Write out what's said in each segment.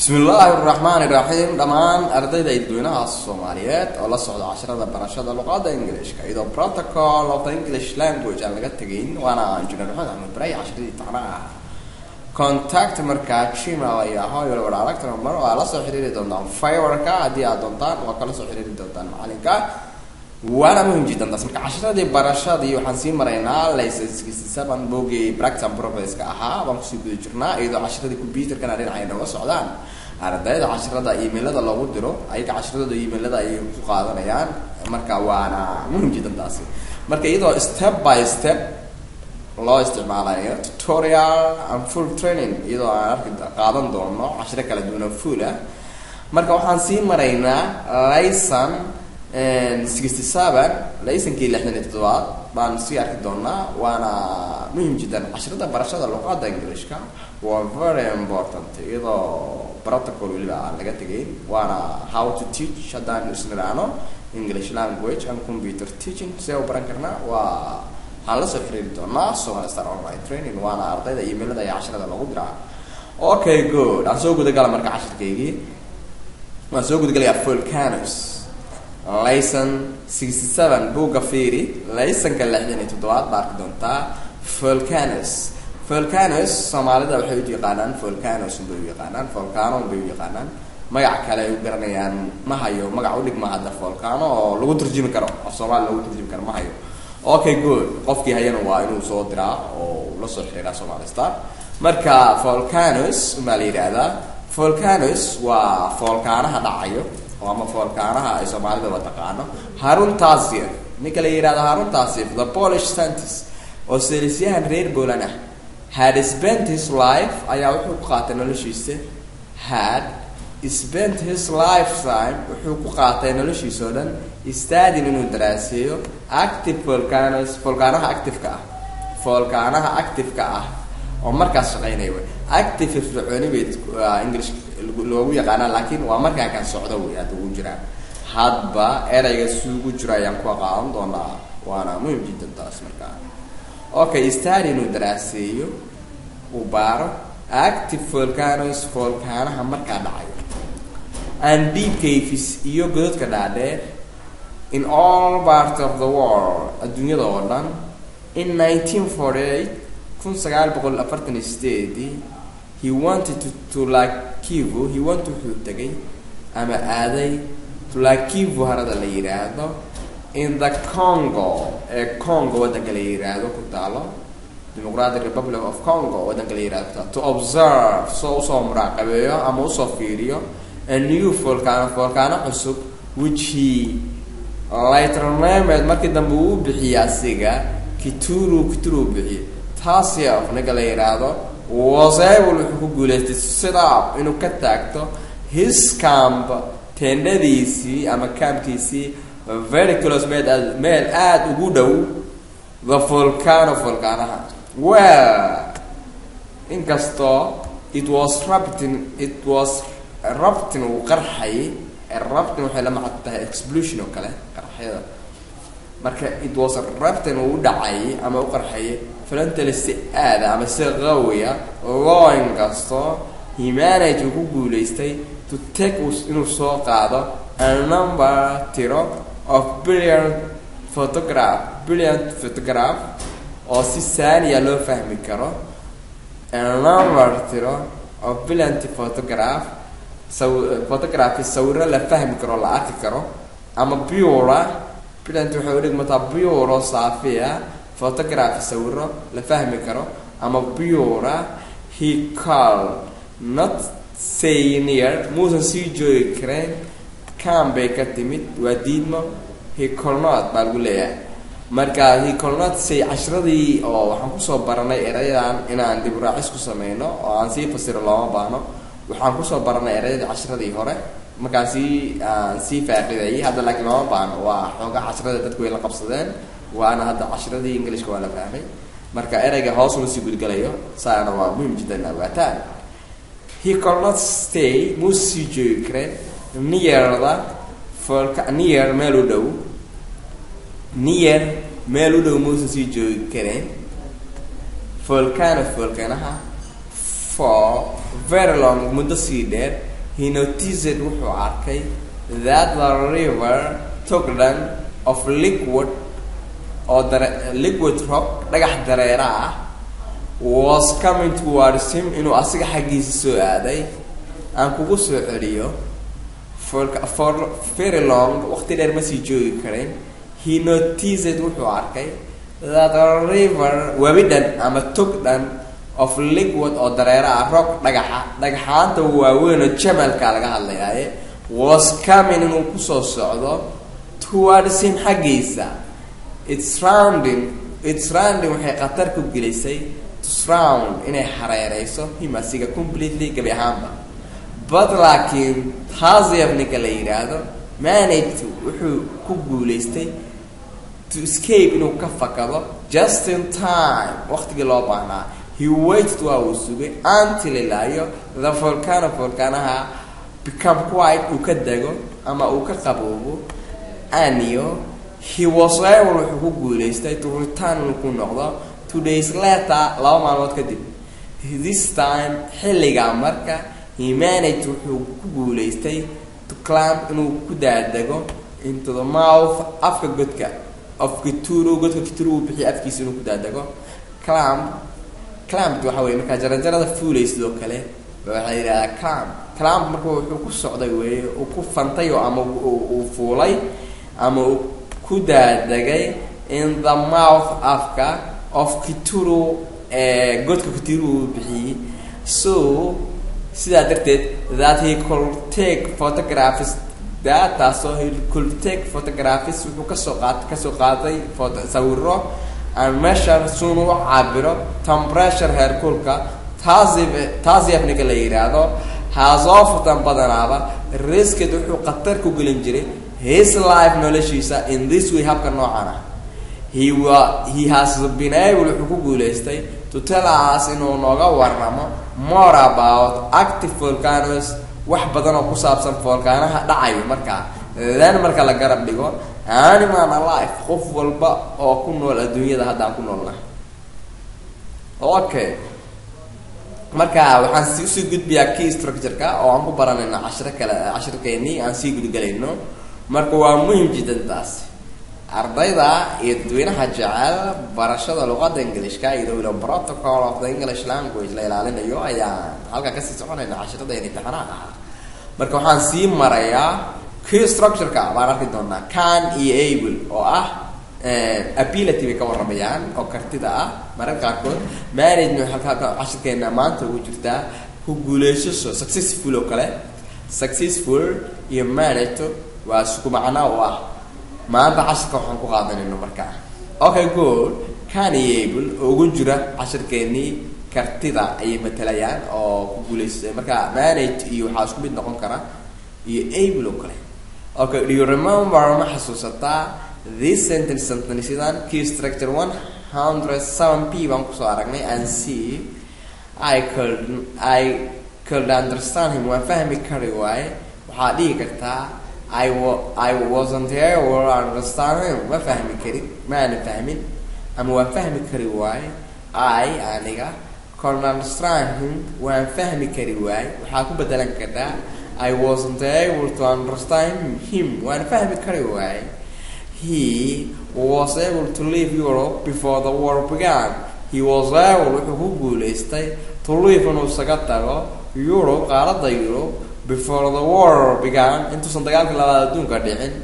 bismi illaahi raxmaani raxiim dhammaan ardayda dadweynaha soomaaliyeed oo la socda casharada barashada luqada ingilishka iyadoo protocol of the english language aan laga tegayn waana injineer maxamed axmed baray casharadii tacnaha ah contact markaa gmail ay ahaa iyo wada aragta number waa la soo xiriiri doontaan fiwerka haddii aad doontaan waa kala soo xiriiri doontaan macalinka waana muhim jiddan taas marka casharadii barashadii waxaan sii maraynaa license seven boogii practice and progresska ahaa baan kusii guda jirnaa iyadoo casharadii computerkana dhinacay nooga socdaan ardayda casharada emailada loogu diro ayaga casharadooda emailada ayay ku qaadanayaan marka waana muhim jiddan taasi marka iyadoo step by step loo isticmaalayo tutorial and full training iyadoo aan arki qaadan doono cashiro kala duwan oo full ah marka waxaan sii maraynaa licon sixty seven liconkii lixdan iyo toddobaad baan sii arki doonaa waana muhim jiddan casharada barashada luqada englishka waa very important iyadoo protocol weliba aan laga tegayn waana how to teach haddaan isniraano english language and computer teaching see u baran karnaa waa waxaan la soo xiriiri doonaa somal star online training waana ardayda emailada iyo casharada lagu diraa okay good aan soo gudagala marka cashirkaygii waan soo gudagalayaa volcanos licon sixty seven buugga fiiri liconka lixdan iyo toddobaad baa arki doontaa volcanos volcanos soomaalida waxay u yaqaanaan volcanos bay u yaqaanaan volcano bay u yaqaanaan magac kale ay u garanayaan ma hayo magac udhigma hadda volcano oo lagu turjumi karo af soomaali lagu turjumi karo ma hayo okay good qofkii hayana waa inuu soo diraa oo la soo xiriiraa somali star marka volcanos baa la yidhaahdaa volcanos waa volkaanaha dhacayo oo ama volkaanaha ay soomaalida wa taqaano harun tasir ninka la yidhahdo harun tasir the polish scientist oo selisyahan reer poland ah had spent his life ayaa wuxuu ku qaatay noloshiisa had spent his lifetime wuxuu ku qaatay noloshiisa oo dhan stadin inuu daraaseeyo active volcanos volkaanaha activeka ah volkaanaha activeka ah oo markaas shaqeynaya wey active firfircooni bay english loogu yaqaanaa laakiin waa markaa kan socdo wey hadda ugu jiraan hadba erayga suugu jiro ayaan ku aqaadan doonaa waana muhim jiddan taas markaa okay stadi inuu daraaseeyo uu baaro active volcanos volkaanaha markaa dhacayo and deep caves iyo godadka dhaadheer in all part of the world adduunyada oo dhan in nineteen forty eight kun sagaal boqol afartan iyo sideedii he wanted to to lakivu he want wuxuu tegay ama aaday to lakivu harada la yidhaahdo in the congo ee congo waddanka la yidhaahdo ku taalo democratic republic of congo waddanka la yidhahdo ku taalo to observe soo usoo muraaqabeeyo ama usoo fiiriyo a new volcano volcano cusub which he lighternamed markii dambe uu bixiyey asiga kituru kituru bixiyey taasi of ninka la yidhaahdo wasable wuxuu ku guulaystay sidap inuu ka taagto his camp tendadiisii ama campkiisii very close meel aad meel aada ugu dhow the volcano volcanaha well inkastoo it was raptin it was raptin uu qarxayay raptin waxay la macad tahay explusion oo kale qarxyada marka it was raptin uu dhacayay ama u qarxayay flantale si aada ama si qawiya loo inkastoo humanity uu ku guulaystay to take inuu soo qaado a number tiro of brilliant photograph brilliant photograph oo si saaniya loo fahmi karo a number tiro of brilliant photograph saw photography sawiro la fahmi karo la arki karo ama bura brilliant waxay udhigmataa buro saafia photography sawiro la fahmi karo ama bura he call not say near muusan sii joogi kareen cam bay ka timid waa diidmo he colnot baa lagu leeyahay marka he colnot say cashiradii oo waxaan kusoo baranay erayadan inaan dib raacis ku sameyno oo aan sii fasiro looma baahno waxaan kusoo baranay erayadii cashiradii hore markaan sii aan sii faaqidayay hadda laakiin looma baahno waa xooga cashirada dadku way la qabsadeen waana hadda cashiradii englishka waa la fahmay marka erayga hoos uma sii gudgalayo saana waa muhim jiddan awaataan he colnot stay muu sii joogi kareen nearda volca near meel u dhow near meel u dhow muusan sii joogi kareen volcano volcanaha for very long muddo sii dheer he noticed wuxuu arkay that the river togdhan of liquid oo dare liquid rock dhagax dareera ah was coming towards him inuu asiga xaggiisa soo aaday aan kugu soo celiyo for for very long waqti dheer ma sii joogi karin he noticed wuxuu arkay that a river webidhan ama togdhan of liquid oo dareera ah rock dhagaxa dhagaxaanta waaweyn oo jamalka laga hadlayaaye was coming inuu kusoo socdo towards him xaggiisa its rounding its rounding waxay khatar ku gelisay to surround inay hareereyso him asiga completely gabi ahaanba but laakiin taasiyab ninka la yidhaahdo managed wuxuu ku guulaystay to escape inuu ka fakado just in time waqtigii loo baahnaa he waited waa uu sugay until ilaayo the volcano volcanaha become quiet uu ka dego ama uu ka qaboobo anio he was able wuxuu ku guulaystay to return inuu ku noqdo two days later laba maalmood kadib this time xilligaa marka he managed wuxuu ku guulaystay to climb inuu ku daadego into the mouth afka godka of kituru godka kituru uu bixiya afkiisa inuu ku daadego climb clamp waxa weye markaa jarajarada fuulay sidoo kale waxaa yidhahdaa clamp clamp marka wuxuu ku socday weeye uu ku fantay oo ama uu fuulay ama uu ku daadegay in the mouth afka of kituru ee godka kituru uu bixiyey so sidaa darteed that he could take photographs dataasoo he could take photographs wuxuu kasoo qaat kasoo qaaday foto sawiro and measure suun u cabiro temperature heerkulka taasi taasiyafniga la yidhaahdo haasoofutan badanaaba risked wuxuu khatar ku gelin jiray his life noloshiisa in this way habka noocan ah he wa he has been able wuxuu ku guulaystay to tell us inuu nooga waramo more about active volcanoes wax badan oo ku saabsan volcanaha dhacayo markaa then marka la garab dhigo animal alive qof walba oo ku nool adduunyada haddaan ku noolnahay okay marka waxaan si usii gudbiyaa key structure-ka oo aan ku baranayno cashiro kale cashirkeennii aan sii gudgalayno marka waa muhim jiddan taasi ardayda iyo dadweynaha jecel barashada luqadda ingilishka iyo wilo protocol of the english language la ilaalinayo ayaan halkaa kasii soconayna cashiradeen imtixaanaha ahaa marka waxaan sii marayaa key structure-ka baan arki doonaa can iyo able oo ah ability bay ka waramayaan oo kartida ah mararka qaarkood management halkaa cashirkeena maanta ugu jirtaa ku guuleysasho successful oo kale successful iyo manage waa isku macno u ah maanta cashirka waxaan ku qaadanayno markaa okay good can iyo able oo ugu jira cashirkeenii kartida ayay matalayaan oo ku guuleysay marka manage iyo waxaa isku mid noqon kara iyo able oo kale okay do you remember ma xasuusataa this sentence sentencedan key structure one hundred seven p baan kusoo aragnay and see i could i could understand him waan fahmi kari waaye waxaad dhihi kartaa i wa i wasn't here or understand him ma fahmi karin maana fahmin ama waan fahmi kari waaye i aniga could understand him waan fahmi kari waaye waxaa ku bedelan kartaa I wasn't able to understand him waan fahmi kari waaye he was able to leave Europe before the war began he was able wuxuu ku guulaystay to leave inuu isaga tago Europe qaaradda Europe before the war began intuusan dagaalkii labaad adduunka dhicin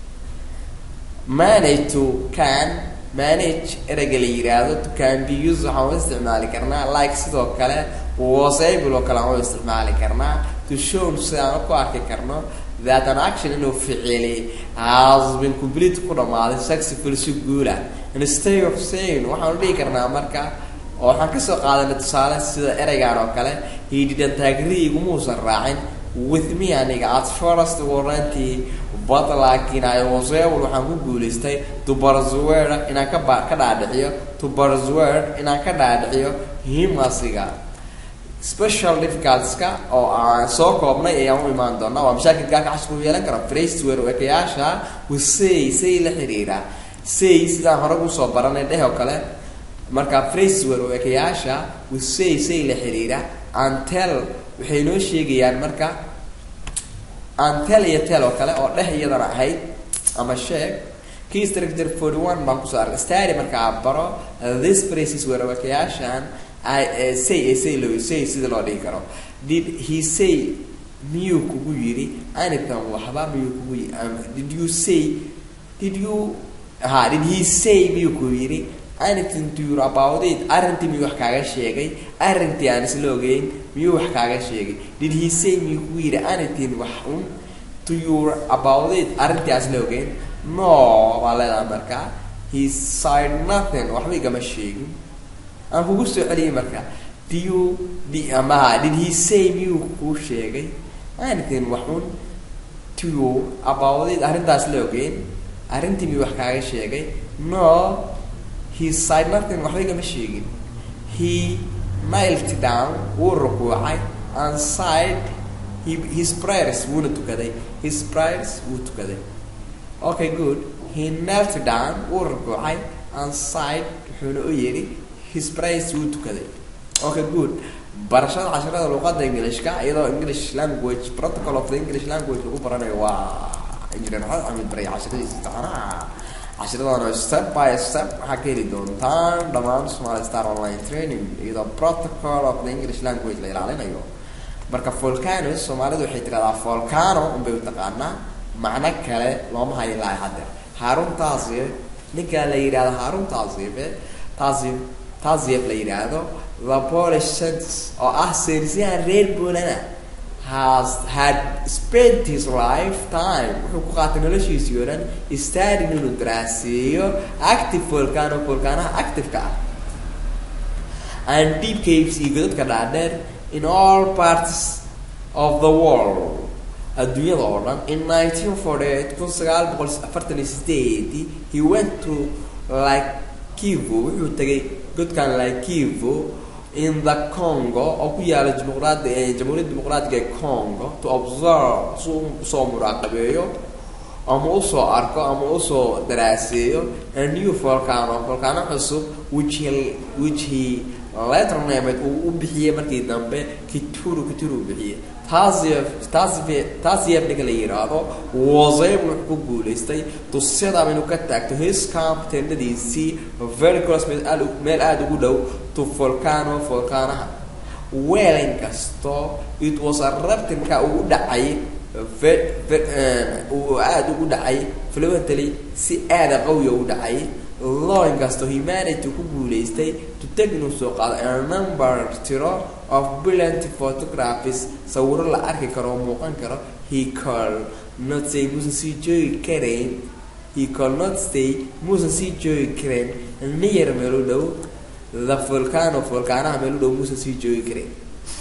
manage to can manage ereyga la yiraahdo to can be used waxaan u isticmaali karnaa like sidoo kale was able oo kale aan u isticmaali karnaa to show si aan ku arki karno that an action inuu ficili has been complete ku dhamaaday successful si guula instead of saying waxaan u dhihi karnaa marka oo waxaan kasoo qaadanay tusaale sida ereygan oo kale he didn't agree igumuusan raacin with me aniga at first warranty but laakiin I was able waxaan ku guulaystay to persuade inaan ka ba ka dhaadhiciyo to persuade inaan ka dhaadhiciyo him asiga special difficultieska oo aan soo koobnay ayaan u imaan doonaa waa mashaakilka halka cashirka u yeelan kara phraseware oo ekayaasha with say say la xiriira say sidaan hore usoo baranay dheh oo kale marka phraseware oo ekayaasha with say say la xiriira and tell waxay noo sheegayaan marka aan tel iyo tel oo kale oo dheh iyadana ahayd ama sheeg key structure forty one baan kusoo arkay stary markaa baro this phrases weerarakayaashan I uh, say uh, say loo say sida loo dhihi karo did he say miyuu kugu yiri anything waxba miyuu kugu yiri um, did you say did you ha did he say miyuu kugu yiri anything to you about it arrintii miyuu wax kaaga sheegay arrintii aan isla ogeyn miyuu wax kaaga sheegay did he say miyuu kugu yiri anything wax un to you about it arrintii aan isla ogeyn no baa leedahay markaa he said nothing waxba igama sheegin aan kugu soo celiyay marka do you di amaha did he say miyuu kuu sheegay anything waxun to you about it arrintaas la ogeyn arrintii miyuu wax kaaga sheegay no he said nothing waxba igama sheegin he knelt down wuu rukuucay and said he, his prayers wuuna tukaday his prayers wuu tukaday okay good he knelt down wuu rukuucay and said wuxuuna u yidhi his praise wuu tukaday okay good barashada casharada luqada englishka iyadoo english language protocol of the english language lagu baranayo waa engineer maxamed axmed baray casharadiisa taxanaha casharadana step by step waxaa ka heli doontaan dhammaan somali star online training iyadoo protocol of the english language la ilaalinayo marka volcano soomaalidu waxay tirahdaa volcano unbay u taqaanaa macno kale looma hayo ilaa haddeer haarun taasif ninka la yidhahdo haarun taasife taasif taasif la yidhaahdo the polish scientist oo ah saynisyahan reer bolana has had spent his lifetime wuxuu ku qaatay noloshiisii oo dhan studying inuu daraaseeyo active volcano volcanaha active-ka ah and deep caves iyo godadka dhaadheer in all parts of the world adduunyada oo dhan in nineteen forty eight kun sagaal boqol afartan iyo sideedii he went to like kivo wuxuu tegay godkan like kivo in the congo oo ku yaala dimuqraad jamhuuriyadda dimuqraadiga ee congo to observe si uu usoo muraaqabeeyo ama usoo arko ama usoo daraaseeyo a new volcano volcano cusub which he which he later named uu u bixiyey markii dambe kituru kituru u bixiyey taasif taasif taasif ninka la yiraahdo wasayb wuxuu ku guulaystay tusyada inuu ka taagto his camp tendadiisii very close meel aad meel aada ugu dhow to volcano volcanaha weel inkasto it was a raptinka uu dhacay uu aada ugu dhacay fluently si aada qawiya u dhacay law inkasto humanity ku guulaystay to take inuu soo qaado a number tiro of brilliant photographies sawiro la arki karo oo muuqan karo he call not say muusan sii joogi karayn he call not stay muusan sii joogi karayn niyar meel u dhow the volcano volcanaha meel u dhow muusan sii joogi karayn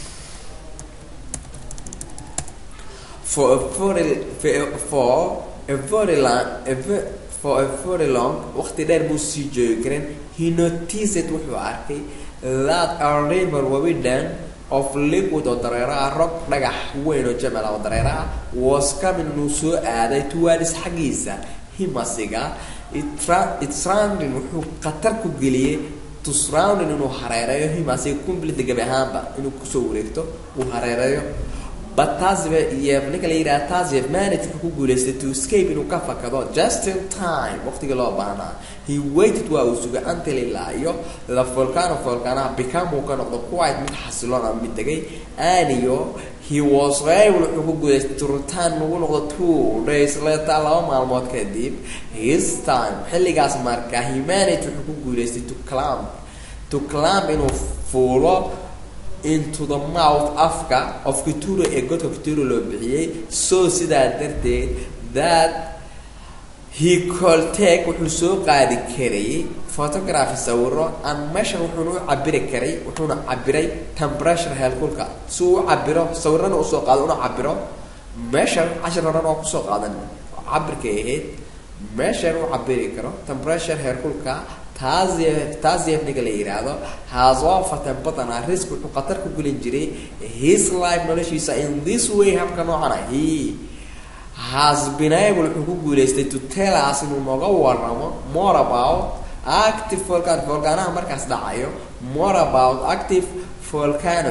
for a very for a very long a very, for a very long waqti dheer buu sii joogi karayn he noticed wuxuu arkay that a river wabi dhan of liquid oo dareero ah rog dhagax weyn oo jamal ah oo dareero ah was coming inuu soo aaday towards xaggiisa himasiga it surrounding wuxuu khatar ku geliyey to surrounding inuu hareereeyo himasiga complete gabi ahaanba inuu kusoo wareegto uu hareereeyo but taasbe iyo ninka la yidhaha taasbe managerka ku guulaystay to escape inuu ka fakado just in time waqtigii loo baahnaa he waited waa uu sugay until ilaa iyo the volcano volcanaha become uu ka noqdo quite mid xasiloon ama mid degay aniyo he was able wuxuu ku guulaystay to return ugu noqdo two days later laba maalmood kadib his time xilligaas marka humanity wuxuu ku guulaystay to climb to climb inuu fuulo into the mouth afka of kituro ee godka kituro loo bixiyey so sidaa darteed that he could take wuxuu soo qaadi karayay photography sawiro and meeshan wuxuuna u cabiri karay wuxuuna cabiray temperature heelkulka si uu u cabiro sawirana usoo qaado una cabiro meeshan cashir horan oo kusoo qaadan cabirkay ahayd meeshan u cabiri karo temperature heerkulka taasif ninka la yidhaahdo has often badanaa risk wuxuu khatar ku gelin jiray his life noloshiisa in this way habka noocana he has been able wuxuu ku guulaystay to tell us inuu nooga waramo more about active volcan volcanaha markaas dhacayo more about active volcanoes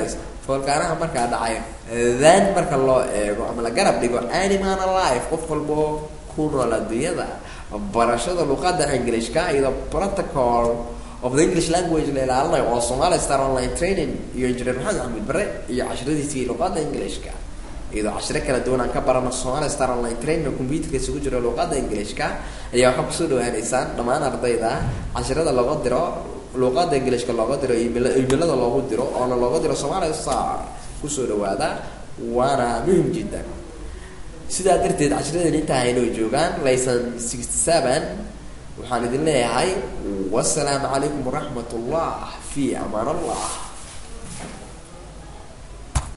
foolkaanaha markaa dhacay then marka loo eego ama la garab dhigo animan alive qof walboo ku nool adduunyada barashada luqada englishka iyadoo protocol of the english language la ilaalinayo oo somali star online training iyo engineer maxamed axmed bare iyo cashradiisii luqada englishka iyadoo cashiro kala duwan aan ka barano somali star online training oo computerka isugu jiro luqada englishka ayaa waxaa kusoo dhawaaneysaan dhammaan ardayda cashirada looga diro luqada englishka looga diro imailada loogu diro oona looga diro somali star kusoo dhawaada waana muhim jiddan sidaa darteed cashiradan intaa haynoo joogaan layson sixty seven waxaan idin leeyahay wasalaamu calaykum waraxmat ullah fi amaan allah